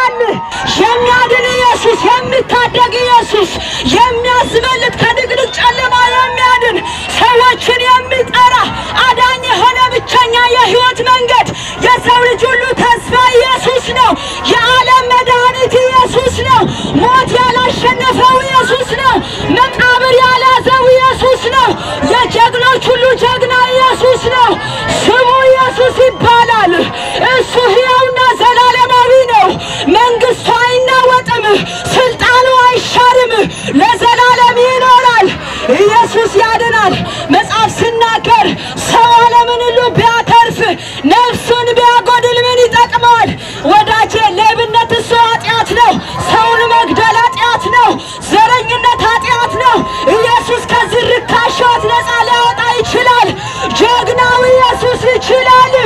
ይችላል። የሚያድን ኢየሱስ፣ የሚታደግ ኢየሱስ፣ የሚያስበልጥ ከድቅድቅ ጨለማ የሚያድን ሰዎችን የሚጠራ አዳኝ የሆነ ብቸኛ የሕይወት መንገድ የሰው ልጅ ሁሉ ተስፋ ኢየሱስ ነው። የዓለም መድኃኒት ኢየሱስ ነው። ሞት ያላሸነፈው ኢየሱስ ነው። መቃብር ያልያዘው ኢየሱስ ነው። የጀግኖች ሁሉ ጀግና ኢየሱስ ነው። ስሙ ኢየሱስ ይባላል። እሱ ሕያውና ዘላለማዊ ነው። መንግሥቱ አይናወጥም፣ ስልጣኑ አይሻርም፣ ለዘላለም ይኖራል። ኢየሱስ ያድናል። መጽሐፍ ሲናገር ሰው ዓለምን ሁሉ ቢያተርፍ ነፍሱን ቢያጎድል ምን ይጠቅመዋል? ወዳጄ ሌብነት እሱ ኃጢአት ነው። ሰውን መግደል ኃጢአት ነው። ዘረኝነት ኃጢአት ነው። ኢየሱስ ከዚህ ርካሽ ሕይወት ነፃ ሊያወጣ ይችላል። ጀግናው ኢየሱስ ይችላል።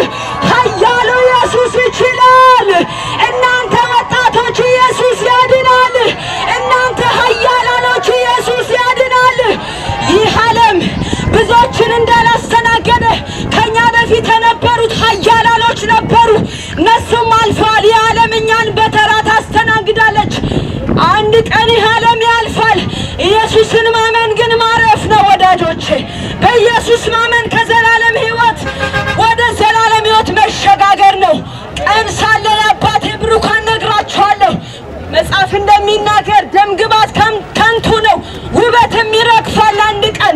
ኃያሉ ኢየሱስ ይችላል። እናንተ ወጣቶች ኢየሱስ ያድናል። እናንተ ኃያላኖች ኢየሱስ ያድናል። ይህ ዓለም ብዙዎችን እንዳላስተናገደ ከኛ በፊት የነበሩት ኃያላኖች ነበሩ። እነሱም አልፈዋል። ይህ ዓለም እኛን በተራ ታስተናግዳለች። አንድ ቀን ይህ ዓለም ያልፋል። ኢየሱስን ማመን ግን ማረፍ ነው ወዳጆቼ። በኢየሱስ ማመን ከዘላለም ሕይወት ወደ ዘላለም ሕይወት መሸጋገር ነው። ቀን ሳለ የአባቴ ብሩካን ነግራችኋለሁ። መጽሐፍ እንደሚናገር ደም ግባት ከም- ከንቱ ነው፣ ውበትም ይረግፋል። አንድ ቀን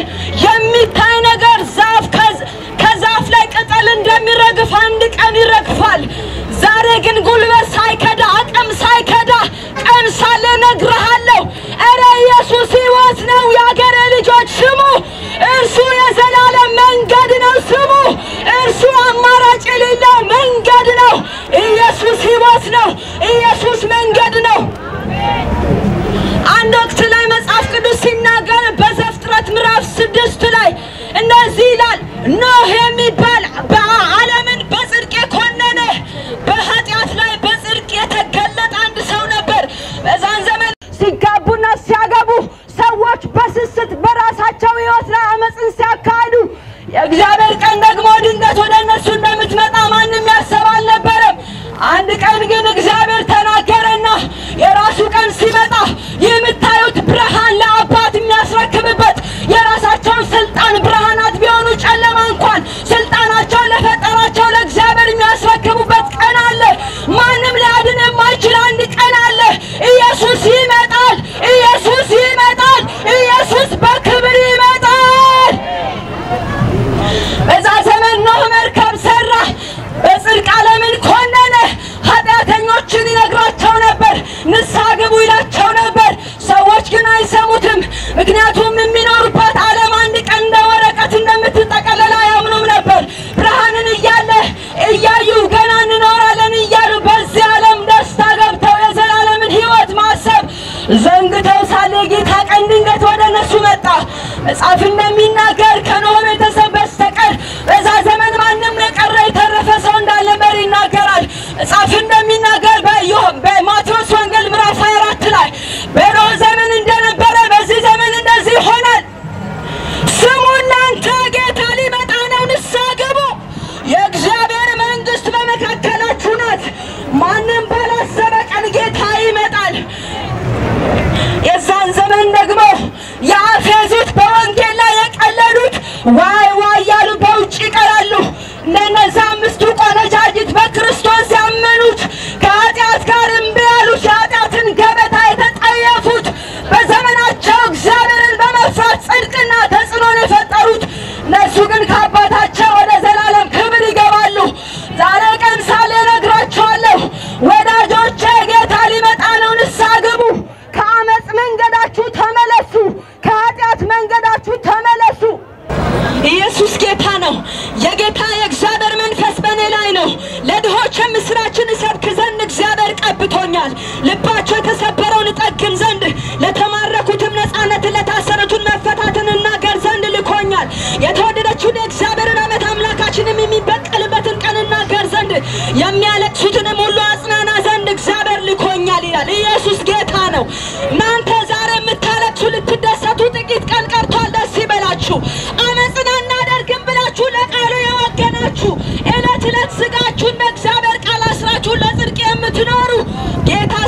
የሚታይ ነገር ዛፍ ከዝ- ከዛፍ ላይ ቅጠል እንደሚረግፍ አንድ ቀን ይረግፋል። ዛሬ ግን ጉልበት ሳይከዳ አቅም ሳይከዳ ቀን ሳለ እነግርሃለሁ። እረ ኢየሱስ ሕይወት ነው። የአገሬ ልጆች ስሙ። እርሱ የዘላለም መንገድ ነው። ስሙ። እርሱ አማራጭ የሌለው መንገድ ነው። ኢየሱስ ሕይወት ነው። ኢየሱስ መንገድ ነው። አንድ ወቅት ላይ መጽሐፍ ቅዱስ ሲናገር በዘፍጥረት ምዕራፍ ስድስት ላይ እንደዚህ ይላል፣ ኖህ የሚባል በዓለምን በጽድቅ የኮነነ በኃጢአት ላይ በጽድቅ የተገለጠ አንድ ሰው ነበር። በዛን ዘመን ሲጋቡና ሲያገቡ ሰዎች በስስት በራሳቸው ሕይወት ላይ አመፅን ሲያካሂዱ የእግዚአብሔር ቀን ደግሞ ድንገት ወደ እነሱ እንደምትመጣ ማንም ያሰብ አልነበረም። አንድ ቀን ግን እግዚአብሔር ተናገረና የራሱ ቀን ሲመጣ የምታዩት ብርሃን ለአባት የሚያስረክብበት የራሳቸውን ስልጣን ብርሃናት ቢሆኑ ጨለማ እንኳን ስልጣናቸውን ለፈጠራቸው ለእግዚአብሔር የሚያስረክቡበት ቀን አለ። ማንም ሊያድን የማይችል አንድ ቀን አለ። ኢየሱስ ይመጣል። ኢየሱስ ይመጣል። ኢየሱስ በክብር ይመጣል። በዛ ዘመን ኖህ መርከብ ሰራ፣ በጽድቅ ዓለምን ኮነነ። ኃጢአተኞችን ይነግራቸው ነበር፣ ንስሐ ግቡ ይላቸው ነበር። ሰዎች ግን አይሰሙትም። ምክንያቱም የሚኖሩባት ዓለም አንድ ቀን እንደ ወረቀት እንደምትጠቀለል አያምኑም ነበር። ብርሃንን እያለ እያዩ ገና እንኖራለን እያሉ በዚህ ዓለም ደስታ ገብተው የዘላለምን ሕይወት ማሰብ ዘንግተው ሳለ የጌታ ቀን ድንገት ወደ እነሱ መጣ። መጽሐፍ እንደሚናገር ከኖህ ቤተሰብ በስተቀር በዛ ዘመን ማንም የቀረ የተረፈ ሰው እንዳልነበር ይናገራል። መጽሐፍ እንደሚናገር በዮ- በማቴዎስ ወንጌል ምዕራፍ 24 ላይ በኖህ ዘመን እንደነበረ በዚህ ዘመን እንደዚህ ይሆናል። ስሙ እናንተ ጌታ ሊመጣ ነው፣ ንስሐ ግቡ። የእግዚአብሔር መንግሥት በመካከላችሁ ናት። ማንም ባላሰበ ቀን ጌታ ይመጣል። የዛን ዘመን ደግሞ ያፌዙት በወንጌል ላይ የቀለዱት ዋይ ዋይ ያሉ በውጭ ይቀራሉ። እንደነዛ አምስቱ ቆነጃጅት በክርስቶስ ያመኑት ከኃጢአት ጋር እምቢ ያሉት የኃጢአትን ገበታ የተጠየፉት በዘመናቸው እግዚአብሔርን በመፍራት ጽድቅና ተጽዕኖን የፈጠሩት እነሱ ግን ከአባታቸው ወደ ዘላለም ክብር ይገባሉ። ዛሬ ቀን ሳለ እነግራቸዋለሁ ወዳጆቼ፣ ጌታ ሊመጣ ነው። ንስሐ ግቡ። ከአመፅ መንገዳችሁ ተመለሱ። ከኃጢአት መንገዳችሁ ተመለሱ። ኢየሱስ ጌታ ነው። የጌታ የእግዚአብሔር መንፈስ በእኔ ላይ ነው። ለድሆች ምስራችን እሰብክ ዘንድ እግዚአብሔር ቀብቶኛል። ልባቸው የተሰበረውን እጠግን ዘንድ፣ ለተማረኩትም ነፃነትን፣ ለታሰሩትን መፈታትን እናገር ዘንድ ልኮኛል። የተወደደችውን የእግዚአብሔርን ዓመት አምላካችንም የሚበቀልበትን ቀን እናገር ዘንድ፣ የሚያለቅሱትንም ሁሉ አጽናና ዘንድ እግዚአብሔር ልኮኛል ይላል። ኢየሱስ ጌታ ነው። እናንተ ዛሬ የምታለቅሱ ልትደሰቱ ጥቂት ቀን ቀርቷል። ደስ ይበላችሁ። አመፅን አናደርግም ብላችሁ ለቃሉ የወገናችሁ ዕለት ዕለት ስጋችሁን በእግዚአብሔር ቃል አስራችሁ ለጽድቅ የምትኖሩ ጌታ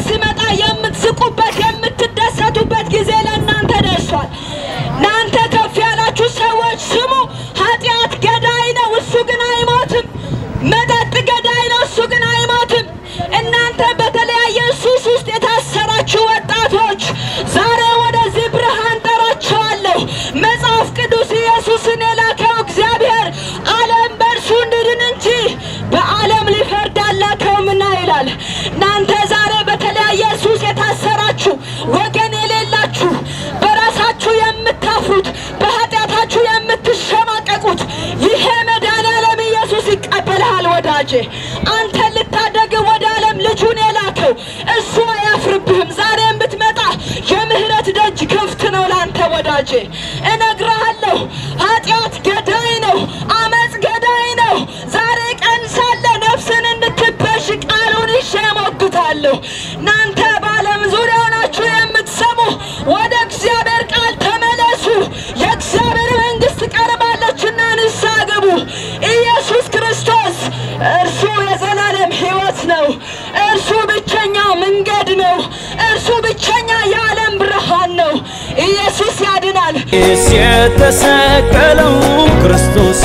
ወዳጄ። አንተን ልታደግ ወደ ዓለም ልጁን የላከው እሱ አያፍርብህም። ዛሬም ብትመጣ የምህረት ደጅ ክፍት ነው ለአንተ ወዳጄ። እነግርሃለሁ፣ ኃጢአት ገዳይ ነው፣ አመፅ ገዳይ ነው። ዛሬ ቀን ሳለ ነፍስን እንድትበሽ ቃሉን ይዤ እሞግታለሁ። እናንተ በዓለም ዙሪያ ሆናችሁ የምትሰሙ ወደ እግዚአብሔር ቃል ተመለሱ። የእግዚአብሔር መንግሥት ቀርባለችና ንስሐ ግቡ። ኢየሱስ ክርስቶስ እርሱ የዘላለም ሕይወት ነው። እርሱ ብቸኛ መንገድ ነው። እርሱ ብቸኛ የዓለም ብርሃን ነው። ኢየሱስ ያድናል። ስ የተሰቀለው ክርስቶስ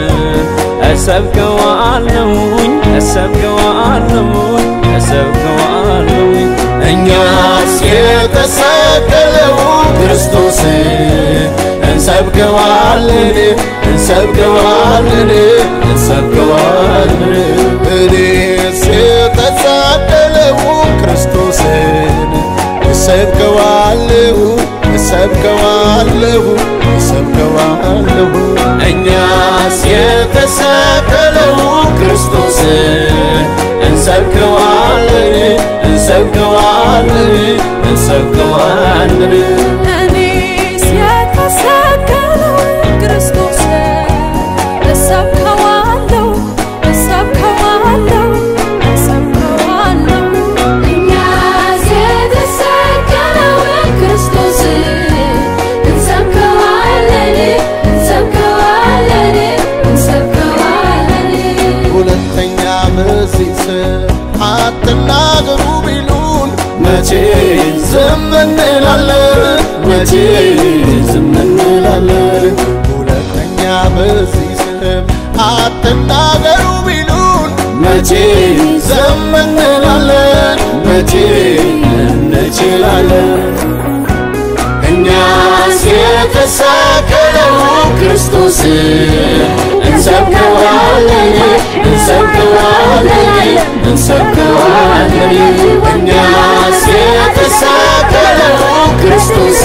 እሰብከዋለሁኝ እሰብከዋለሁኝ እሰብከዋለሁኝ እኛስ የተሰቀለው ክርስቶስ እንሰብከዋለን እንሰብከዋለን እንሰብከዋለን እኔስ የተሰቀለው ክርስቶስን እሰብከዋለሁ እሰብከዋለሁ እሰብከዋለሁ እኛስ የተሰቀለው ክርስቶስን እንሰብከዋለን እንሰብከዋለን እንሰብከዋለን እኔስ የተሰቀለው ክርስቶስ እሰብከዋለሁ እሰብከዋለሁ እሰብከዋለሁ እኛስ የተሰቀለውን ክርስቶስ እንሰብከዋለን እንሰብከዋለን እንሰብከዋለን ሁለተኛ በዚህ ስም አትናገሩ ቢሉን መቼ ዝም እንላለን? መቼ ዝም እንላለን? ሁለተኛ በዚህ ስም አትናገሩ ቢሉን መቼ ዝም እንላለን? መቼ እንችላለን? እኛስ የተሰቀለው ክርስቶስ እንሰብከዋለን እንሰብከዋለን እንሰብከዋለን እኛስ የተሰቀለው ክርስቶስ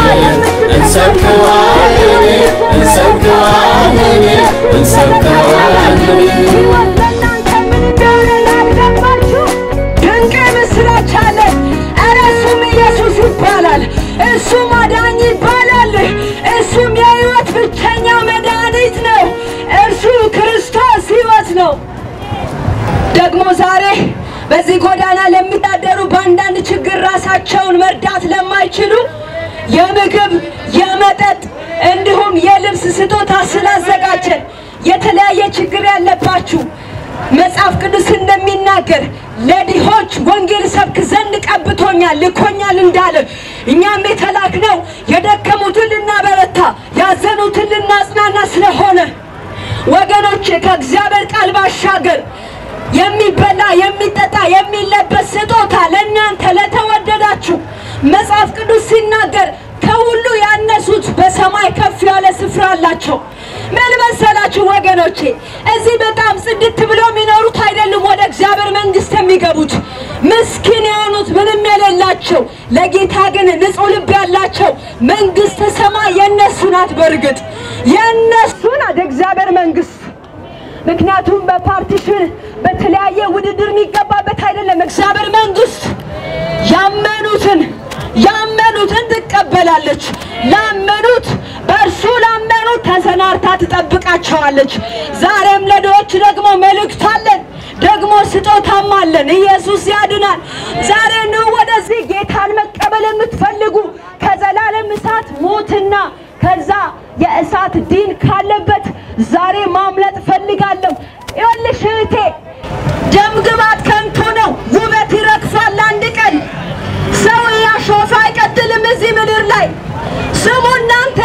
እንሰብከዋለን እንሰብከዋለን እንሰብከዋለን ሕይወት ለእናንተ ምን እንደሆነ ላልገባችሁ ድንቅ ምስራች አለን። ኧረ እሱም ኢየሱስ ይባላል። እሱም አዳኝ ይባላል። እሱም የሕይወት ብቸኛ መድኃኒት ነው። እርሱ ክርስቶስ ሕይወት ነው። ደግሞ ዛሬ በዚህ ጎዳና ለሚታደሩ በአንዳንድ ችግር ራሳቸውን መርዳት ለማይችሉ የምግብ የመጠጥ እንዲሁም የልብስ ስጦታ ስላዘጋጀን የተለያየ ችግር ያለባችሁ መጽሐፍ ቅዱስ እንደሚናገር ለድሆች ወንጌል ሰብክ ዘንድ ቀብቶኛል ልኮኛል እንዳለ እኛም የተላክነው የደከሙትን ልናበረታ ያዘኑትን ልናጽናና ስለሆነ ወገኖች ከእግዚአብሔር ቃል ባሻገር የሚበላ የሚጠጣ የሚለበስ ስጦታ ለእናንተ ለተወደዳችሁ መጽሐፍ ቅዱስ ሲናገር ከሁሉ ያነሱት በሰማይ ከፍ ያለ ስፍራ አላቸው። ምን መሰላችሁ ወገኖቼ? እዚህ በጣም ጽድት ብለው የሚኖሩት አይደሉም ወደ እግዚአብሔር መንግሥት የሚገቡት ምስኪን የሆኑት ምንም የሌላቸው፣ ለጌታ ግን ንጹሕ ልብ ያላቸው መንግሥተ ሰማይ የእነሱ ናት። በእርግጥ የእነሱ ናት እግዚአብሔር መንግሥት። ምክንያቱም በፓርቲሽን በተለያየ ውድድር የሚገባበት አይደለም። እግዚአብሔር መንግሥት ያመኑትን ያመኑትን ትቀበላለች። ላመኑት በእርሱ ላመኑት ተሰናርታ ትጠብቃቸዋለች። ዛሬም ለድሆች ደግሞ መልእክት አለን፣ ደግሞ ስጦታም አለን። ኢየሱስ ያድናል። ዛሬ ኑ ወደዚህ ጌታን መቀበል የምትፈልጉ ከዘላለም እሳት ሞትና ከዛ የእሳት ዲን ካለበት ዛሬ ማምለጥ ፈልጋለሁ። ይኸውልሽ እህቴ ደም ግባት ከንቱ ነው፣ ውበት ይረግፋል አንድ ቀን። ሰው ያሾፈ አይቀጥልም እዚህ ምድር ላይ። ስሙ እናንተ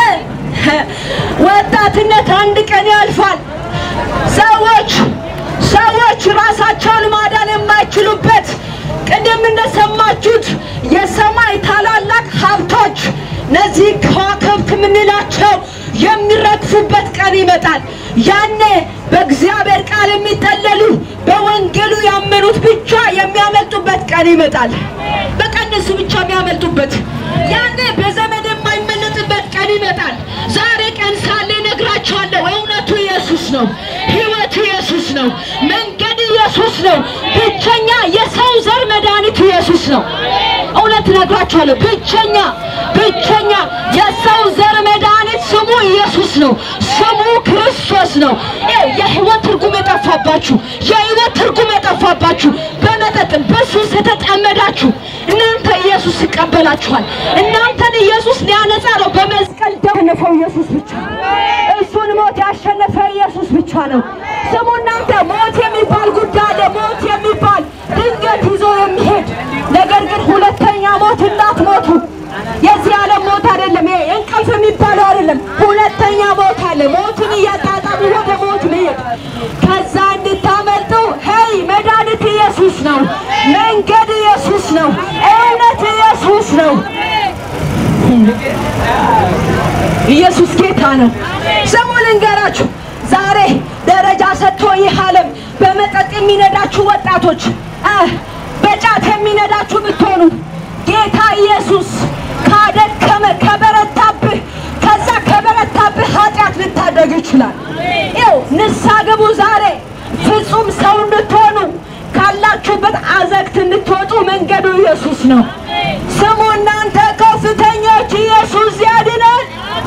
ወጣትነት አንድ ቀን ያልፋል። ሰዎች ሰዎች ራሳቸውን ማዳን የማይችሉበት ቅድም እንደሰማችሁት የሰማይ ታላላቅ ሀብቶች እነዚህ ከዋክብት የምንላቸው የሚረግፉበት ቀን ይመጣል። ያኔ በእግዚአብሔር ቃል የሚጠለሉ በወንጌሉ ያመኑት ብቻ የሚያመልጡበት ቀን ይመጣል። በቃ እነሱ ብቻ የሚያመልጡበት ያኔ በዘመድ የማይመለጥበት ቀን ይመጣል። ዛሬ ቀን ሳለ እነግራችኋለሁ፣ እውነቱ ኢየሱስ ነው፣ ሕይወቱ ኢየሱስ ነው፣ መንገድ ነው። ብቸኛ የሰው ዘር መድኃኒት ኢየሱስ ነው። እውነት እነግራችኋለሁ። ብቸኛ ብቸኛ የሰው ዘር መድኃኒት ስሙ ኢየሱስ ነው። ስሙ ክርስቶስ ነው። ይኸው የህይወት ትርጉም የጠፋባችሁ የህይወት ትርጉም የጠፋባችሁ በመጠጥም በሱስ የተጠመዳችሁ እናንተ ኢየሱስ ይቀበላችኋል። እናንተን ኢየሱስ ሊያነጻ ነው። በመስቀል ደም ያሸነፈው ኢየሱስ ብቻ ነው። እሱን ሞት ያሸነፈ ኢየሱስ ብቻ ነው። ስሙ እናንተ ሞት የሚባል ጉዳይ አለ። ሞት የሚባል ድንገት ይዞ የሚሄድ ነገር ግን ሁለተኛ ሞት እንዳትሞቱ። የዚህ ዓለም ሞት አይደለም። ይሄ እንቅልፍ የሚባለው አይደለም። ሁለተኛ ሞት አለ። ሞትን እያጣጣሙ ወደ ሞት መሄድ ከዛ እንድታመልጡ ሄይ መድኃኒት ኢየሱስ ነው። መንገድ ኢየሱስ ነው። እውነት ኢየሱስ ነው። ኢየሱስ ጌታ ነው። ስሙ ልንገራችሁ፣ ዛሬ ደረጃ ሰጥቶ ይህ ዓለም በመጠጥ የሚነዳችሁ ወጣቶች አ በጫት የሚነዳችሁ ብትሆኑ ጌታ ኢየሱስ ካደከመ ከበረታብህ ከዛ ከበረታብህ ኃጢአት ልታደግ ይችላል። ይው ንሳ ግቡ ዛሬ ፍጹም ሰው እንድትሆኑ ካላችሁበት አዘቅት እንድትወጡ መንገዱ ኢየሱስ ነው። ስሙ እናንተ ከፍተኞች ኢየሱስ ያድናል።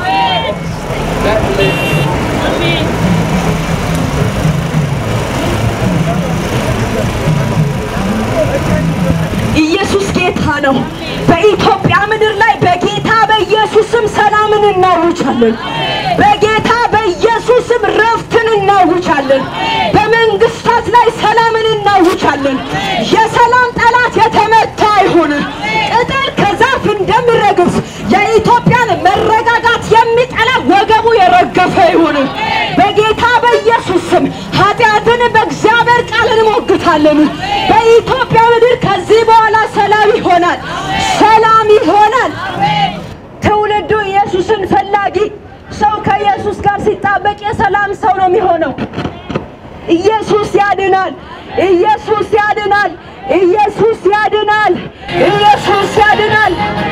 ኢየሱስ ጌታ ነው። በኢትዮጵያ ምድር ላይ በጌታ በኢየሱስም ሰላምን እናውጃለን። በጌታ በኢየሱስም ረፍትን እናውጃለን። በመንግስታት ላይ ሰላምን እናውጃለን። የሰላም ጠላት የተመታ ይሁን። ቅጠል ከዛፍ እንደሚረግፍ የኢትዮጵያን መረጋጋት የሚጠላ ወገቡ የረገፈ ይሁን። በጌታ በኢየሱስ ስም ኃጢአትን በእግዚአብሔር ቃል እንሞግታለን። በኢትዮጵያ ምድር ከዚህ በኋላ ሰላም ይሆናል፣ ሰላም ይሆናል። ትውልዱ ኢየሱስን ፈላጊ ሰው ከኢየሱስ ጋር ሲጣበቅ የሰላም ሰው ነው የሚሆነው። ኢየሱስ ያድናል። ኢየሱስ ያድናል። ኢየሱስ ያድናል። ኢየሱስ ያድናል።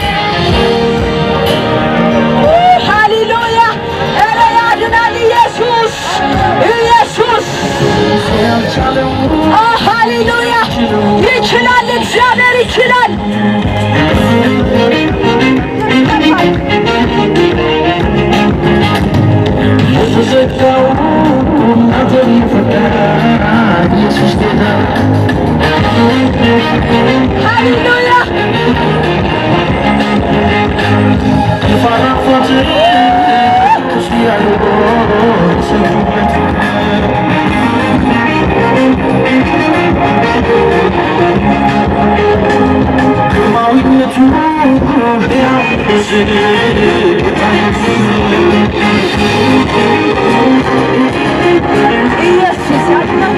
ሃሌሉያ! ኧረ ያድናል ኢየሱስ ኢየሱስ ኦ ሃሌሉያ! ይችላል፣ እግዚአብሔር ይችላል። የተዘጋው አንተን ይፈታል ኢየሱስ ጌታ ሃሌሉያ! የፋራፋት ቅዱስ ያለው ሰውነት ግርማዊነቱ ያው ኢየሱስ ያድናል።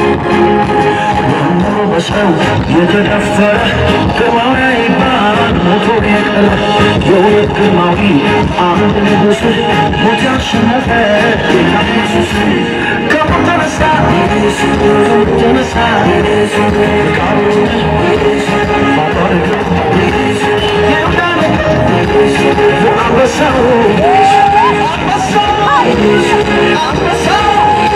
በሰው የተደፈረ ግርማዊ ይባል ሞቶ የቀረ የእውነት ግርማዊ አመድ ንጉሥ ሞት ያሸነፈ ጌታ ኢየሱስ ከሞት ተነሳ ተነሳ ቃሉ ማባረክ የይሁዳ ነገድ አንበሳው አንበሳው አንበሳው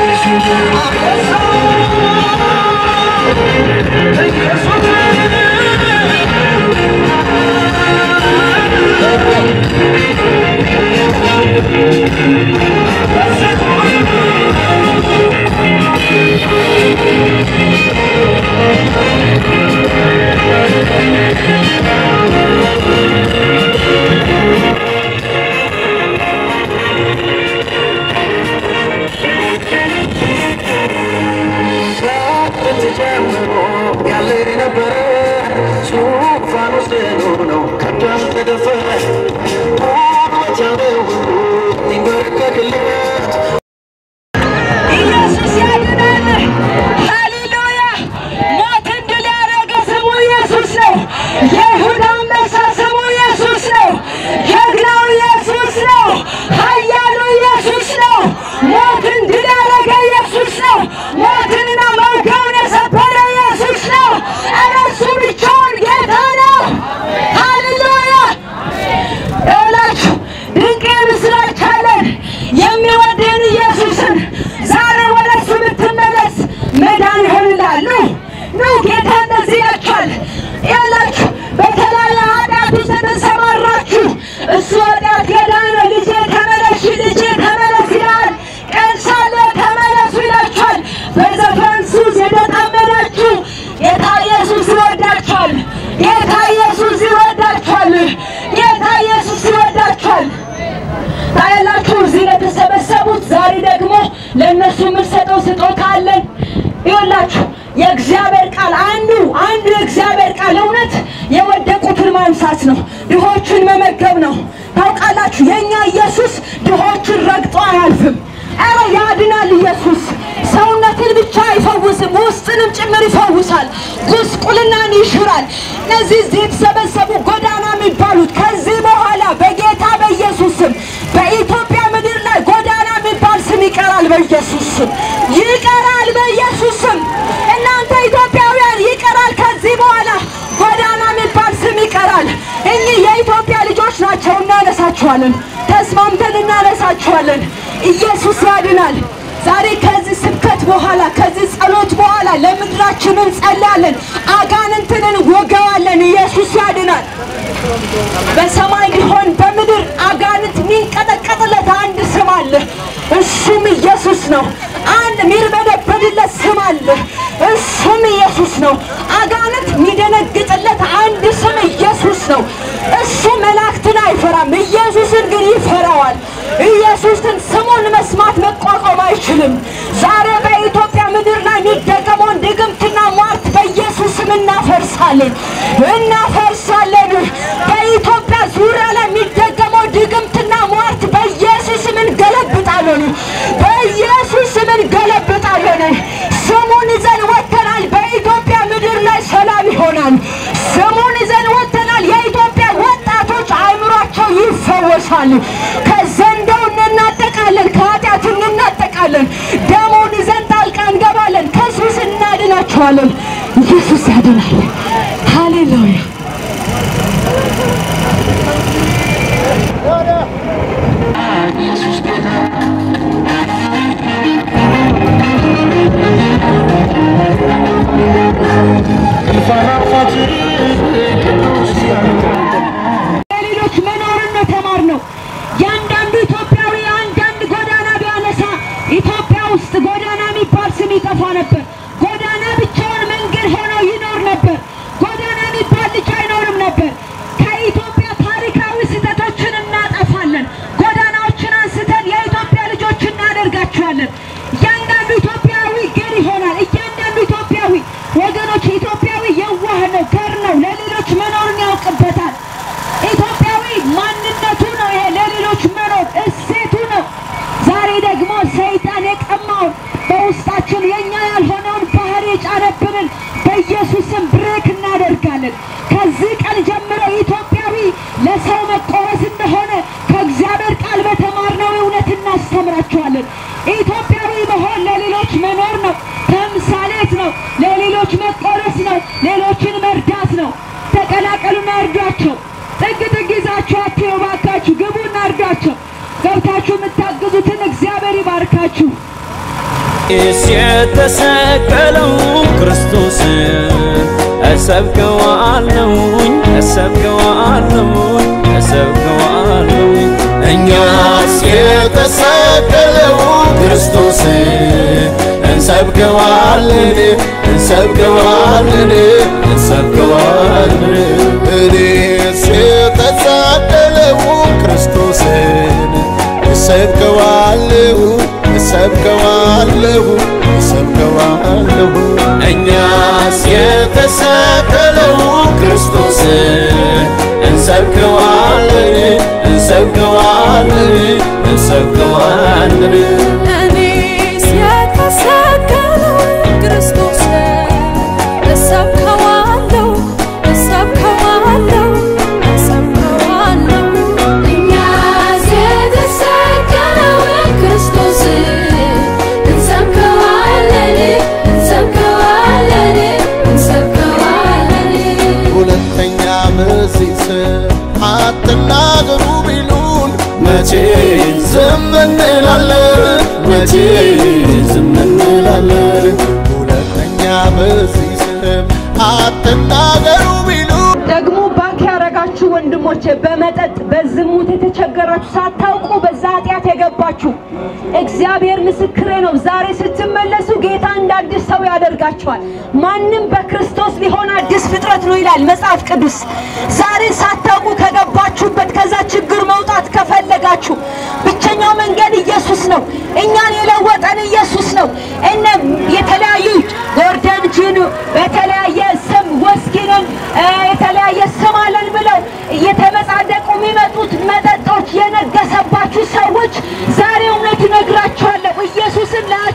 ከጥንት ጀምሮ ያለ የነበረ ዙፋን ውስጥ ነው ከቶ ያልተደፈረ ቁመት ያለው ሁሉ ይንበረከክለት ኢየሱስ ያድናል። ሃሌሉያ! ሞትን ድል ያደረገ ስሙ ኢየሱስ ነው። የይሁዳ አንበሳ ስሙ ኢየሱስ ነው። ጀግናው ኢየሱስ ነው። ኃያሉ ኢየሱስ ነው። ሞትን ድል ያደረገ ኢየሱስ ነው። ሞትንና መርገምን የሰበረ ኢየሱስ ነው። ኧረ እሱ ብቻውን ጌታ ነው። ሃሌሉያ! ይኸውላችሁ ድንቅ ምስራች አለን። የሚወድህን ለእነሱ የምንሰጠው ስጦታ አለን። ይኸውላችሁ የእግዚአብሔር ቃል አንዱ አንዱ የእግዚአብሔር ቃል እውነት የወደቁትን ማንሳት ነው፣ ድሆችን መመገብ ነው። ታውቃላችሁ የእኛ ኢየሱስ ድሆችን ረግጦ አያልፍም። ኧረ ያድናል ኢየሱስ። ሰውነትን ብቻ አይፈውስም፣ ውስጥንም ጭምር ይፈውሳል። ጉስቁልናን ይሽራል። እነዚህ እዚህ የተሰበሰቡ ጎዳና የሚባሉት ከዚህ በኋላ በጌታ በኢየሱስ ስም በኢትዮጵያ ምድር ላይ ጎዳና የሚባል ስም ይቀራል። በኢየሱስ ስም ይቀራል። በኢየሱስ ስም እናንተ ኢትዮጵያውያን ይቀራል። ከዚህ በኋላ ጎዳና የሚባል ስም ይቀራል። እኚህ የኢትዮጵያ ልጆች ናቸው። እናነሳችኋለን። ተስማምተን እናነሳችኋለን። ኢየሱስ ያድናል። ዛሬ ከዚህ ስብከት በኋላ ከዚህ ጸሎት በኋላ ለምድራችን እንጸልያለን። አጋንንትን እንወገዋለን። ኢየሱስ ያድናል። በሰማይ ቢሆን በምድር አጋንንት የሚንቀጠቀጥለት አንድ ስም አለ። እሱም ኢየሱስ ነው። አንድ የሚርበደበድለት ስም አለ። እሱም ኢየሱስ ነው። አጋንንት የሚደነግጥለት አንድ ስም ኢየሱስ ነው። እሱ መላእክትን አይፈራም፣ ኢየሱስን ግን ይፈራዋል። ኢየሱስን ስሙን መስማት መቋቋም አይችልም። ዛሬ በኢትዮጵያ ምድር ላይ የሚደገመውን ድግምትና ሟርት በኢየሱስ ስም እናፈርሳለን፣ እናፈርሳለን። በኢትዮጵያ ዙሪያ ላይ የሚደገመው ድግምትና ሟርት በኢየሱስ ስም እንገለብጣለን፣ በኢየሱስ ስም እንገለብጣለን። ስሙን ይዘን ወጥተናል። በኢትዮጵያ ምድር ላይ ሰላም ይሆናል። ስሙን ይዘን ወጥተናል። የኢትዮጵያ ወጣቶች አእምሯቸው ይፈወሳል። ከዘንዶው እንናጠቃለን፣ ከኃጢአት እንናጠቃለን። ደሙን ይዘን ጣልቃ እንገባለን። ከሱስ እናድናቸዋለን። ኢየሱስ ያድናል። ሃሌሉያ ኢየሱስ ጌታ ከፋናፋት ቅዱስ ለሌሎች መኖርን ነው የተማርነው። ያንዳንዱ ኢትዮጵያዊ አንዳንድ ጎዳና ቢያነሳ ኢትዮጵያ ውስጥ ጎዳና የሚባል ስም ይጠፋ ነበር። ጎዳና ብቻውን መንገድ ሆኖ ይኖር ነበር። ጎዳና የሚባል ልጅ አይኖርም ነበር። ከኢትዮጵያ ታሪካዊ ስህተቶችን እናጠፋለን። ጎዳናዎችን አንስተን የኢትዮጵያ ልጆች እናደርጋቸዋለን። እያንዳንዱ ኢትዮጵያዊ ገር ይሆናል። እያንዳንዱ ኢትዮጵያዊ ወገኖች፣ ኢትዮጵያዊ የዋህ ነው፣ ገር ነው፣ ለሌሎች መኖርን ያውቅበታል። ኢትዮጵያዊ ማንነቱ ነው። ይሄ ለሌሎች መኖር እሴቱ ነው። ዛሬ ደግሞ ሰይጣን የቀማውን በውስጣችን የኛ ያልሆነውን ባህሪ የጫነብንን በኢየሱስ ስም ብሬክ እናደርጋለን። ከዚህ ቀን ጀምሮ ኢትዮጵያዊ ለሰው መቆረስ እንደሆነ ከእግዚአብሔር ቃል በተማርነው እውነት እናስተምራቸዋለን። ኢትዮጵያዊ መሆን ለሌሎች መኖር ነው፣ ተምሳሌት ነው፣ ለሌሎች መቆረስ ነው፣ ሌሎችን መርዳት ነው። ተቀላቀሉና እርዷቸው። ጥግ ጥግ ይዛችሁ አትየው፣ እባካችሁ ግቡና እርዷቸው። ገብታችሁ የምታግዙትን እግዚአብሔር ይባርካችሁ። ኢየሱስ የተሰቀለው ክርስቶስ እሰብከዋለሁኝ እሰብከዋለሁኝ እሰብከዋለሁኝ እኛስ የተሰቀለው ክርስቶስ እንሰብከዋለን እንሰብከዋለን እንሰብከዋለን እኔስ የተሰቀለው ክርስቶስን እሰብከዋለሁ እሰብከዋለሁ እሰብከዋለሁ እኛስ የተሰቀለው ክርስቶስ እንሰብከዋለን እንሰብከዋለን እንሰብከዋለን እኔስ የተሰቀለው ክርስቶስ እሰብከዋለሁ እሰብከዋለሁ እሰብከዋለሁ እኛስ የተሰቀለውን ክርስቶስ እንሰብከዋለን እንሰብከዋለን እንሰብከዋለን ሁለተኛ በዚህ ስም አትናገሩ ቢሉን መቼ ዝም እንላለን? መቼ ዝም እንላለን? ሁለተኛ በዚህ ስም አትናገሩ ቢሉን ደግሞ ባክ ያረጋችሁ ወንድሞቼ በመጠጥ በዝሙት የተቸገራችሁ ሳታውቁ በዛ ኃጢአት የገባችሁ እግዚአብሔር ምስክሬ ነው። ዛሬ ስትመለሱ ጌታ እንደ አዲስ ሰው ያደርጋችኋል። ማንም በክርስቶስ ሊሆን አዲስ ፍጥረት ነው ይላል መጽሐፍ ቅዱስ። ዛሬ ሳታውቁ ከገባችሁበት ከዛ ችግር መውጣት ከፈለጋችሁ ብቸኛው መንገድ ኢየሱስ ነው። እኛን የለወጠን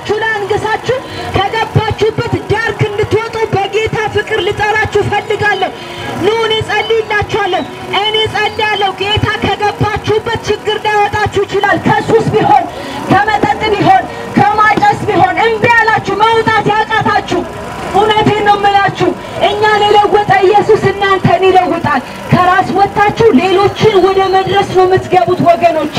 በራሳችሁ ላይ አንግሳችሁ ከገባችሁበት ዳርክ እንድትወጡ በጌታ ፍቅር ልጠራችሁ ፈልጋለሁ። ኑ እኔ ጸልይላችኋለሁ። እኔ ጸልያለሁ። ጌታ ከገባችሁበት ችግር ሊያወጣችሁ ይችላል። ከሱስ ቢሆን፣ ከመጠጥ ቢሆን፣ ከማጨስ ቢሆን እምቢ ያላችሁ መውጣት ያቃታችሁ እውነቴን ነው የምላችሁ። እኛን የለወጠ ኢየሱስ እናንተን ይለውጣል። ከራስ ወጥታችሁ ሌሎችን ወደ መድረስ ነው የምትገቡት ወገኖቼ።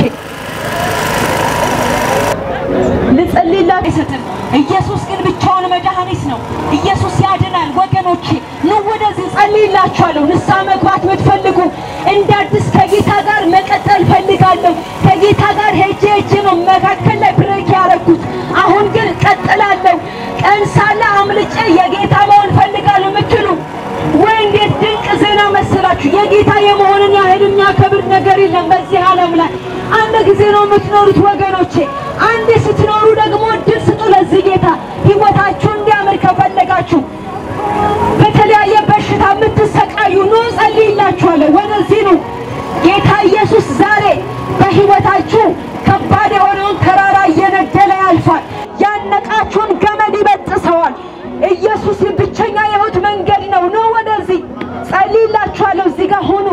ልጸልይላት አይሰጥም። ኢየሱስ ግን ብቻውን መድኃኒት ነው። ኢየሱስ ያድናል ወገኖቼ። ኑ ወደዚህ ጸልይላችኋለሁ። ንስሐ መግባት የምትፈልጉ እንደ አዲስ ከጌታ ጋር መቀጠል ፈልጋለሁ። ከጌታ ጋር ሄጄ ሄጄ ነው መካከል ላይ ብሬክ ያደረኩት። አሁን ግን ቀጥላለሁ። ቀን ሳለ አምልጬ የጌታ መሆን ፈልጋለሁ የምትሉ ወይ እንዴት ድንቅ ዜና መሰላችሁ! የጌታ የመሆንን ያህል የሚያከብር ነገር የለም በዚህ ዓለም ላይ። አንድ ጊዜ ነው የምትኖሩት ወገኖቼ። አንዴ ስትኖሩ ደግሞ እድል ስጡ ለዚህ ጌታ። ህይወታችሁ እንዲያምር ከፈለጋችሁ በተለያየ በሽታ የምትሰቃዩ ኑ ጸልይላችኋለሁ። ወደዚህ ነው ጌታ ኢየሱስ ዛሬ በህይወታችሁ ከባድ የሆነውን ተራራ እየነደለ ያልፋል። ያነቃችሁን ገመድ ይበጥሰዋል። ኢየሱስ ብቸኛ የህይወት መንገድ ነው። ኑ ወደዚህ ጸልይላችኋለሁ። እዚህ ጋር ሁኑ።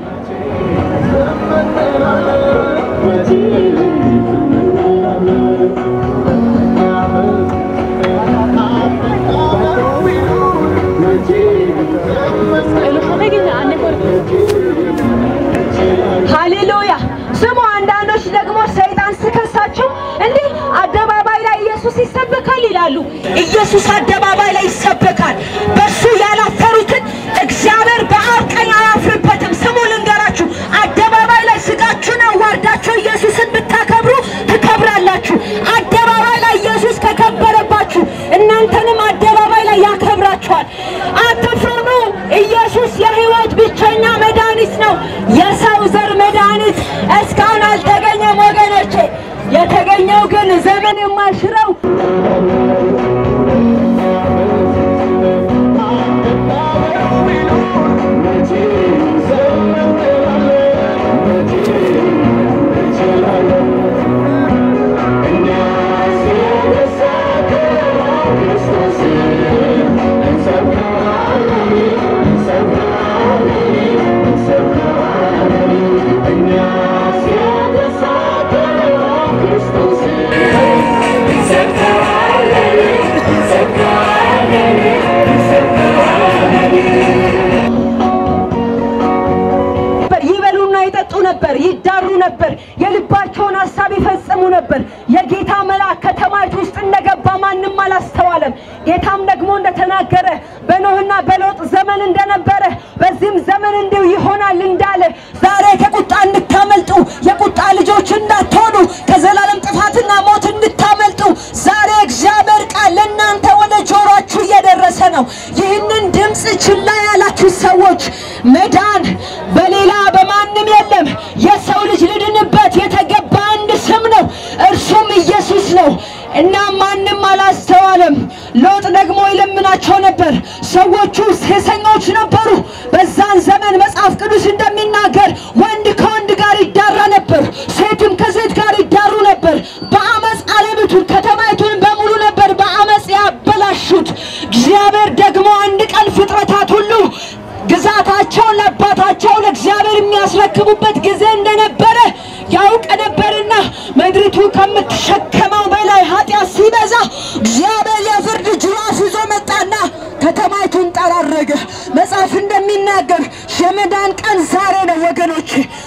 ሃሌሉያ ስሙ። አንዳንዶች ደግሞ ሰይጣን ስከሳቸው እንዲህ አደባባይ ላይ ኢየሱስ ይሰበካል ይላሉ። ኢየሱስ አደባባይ ላይ ይሰበካል። በሱ ያላፈሩትን እግዚአብሔር በአብ ቀኝ አያፍርበትም። ስሙ ልንገራችሁ፣ አደባባይ ላይ ስጋችሁን አዋርዳችሁ ኢየሱስን ብታከብሩ ትከብራላችሁ። አደባባይ ላይ ኢየሱስ ከከበረባችሁ እናንተንም አደባባይ ላይ ያከብራችኋል። አትፍሩ። ኢየሱስ የህይወት ብቸኛ መድኃኒት ነው። የሰው ዘር መድኃኒት እስካሁን አልተገኘም ወገኖቼ። የተገኘው ግን ዘመን የማይሽረው ነበር። ይበሉና ይጠጡ ነበር፣ ይዳሩ ነበር፣ የልባቸውን ሀሳብ ይፈጽሙ ነበር። የጌታ መልአክ ከተማይቱ ውስጥ እንደገባ ማንም አላስተዋለም። ጌታም ደግሞ እንደተናገረ በኖህና በሎጥ ዘመን እንደነበረ በዚህም ዘመን እንዲሁ ይሆናል እንዳለ ዛሬ ከቁጣ እንድታመልጡ የቁጣ ልጆች እንዳትሆኑ ከዘላለም ጥፋትና ሞት እንድታመልጡ ዛሬ እግዚአብሔር ቃል ለእናንተ ወደ ጆሮአችሁ እየደረሰ ነው። ይህንን ድምፅ ችላ ያላችሁ ሰዎች መዳን በሌላ በማንም የለም። የሰው ልጅ ልድንበት የተገባ አንድ ስም ነው፣ እርሱም ኢየሱስ ነው እና ማንም አላስተዋለም። ሎጥ ደግሞ ይለምናቸው ነበር። ሰዎቹ ሴሰኞች ነበሩ። በዛን ዘመን መጽሐፍ ቅዱስ እንደሚናገር ወንድ ከወንድ ጋር ይዳራ ነበር፣ ሴትም ከሴት ጋር ይዳሩ ነበር። በአመፅ ዓለሚቱን ከተማይቱን በሙሉ ነበር በአመፅ ያበላሹት። እግዚአብሔር ደግሞ አንድ ቀን ፍጥረታት ሁሉ ግዛታቸውን ለአባታቸው ለእግዚአብሔር የሚያስረክቡበት ጊዜ እንደነበረ ያውቅ ነበርና ምድሪቱ ከምትሸከመው በላይ ኃጢአት ሲበዛ እግዚአብሔር የፍርድ ጅራፍ ይዞ መጣና ከተማይቱን ጠራረገ። መጽሐፍ እንደሚናገር የመዳን ቀን ዛሬ ነው ወገኖች።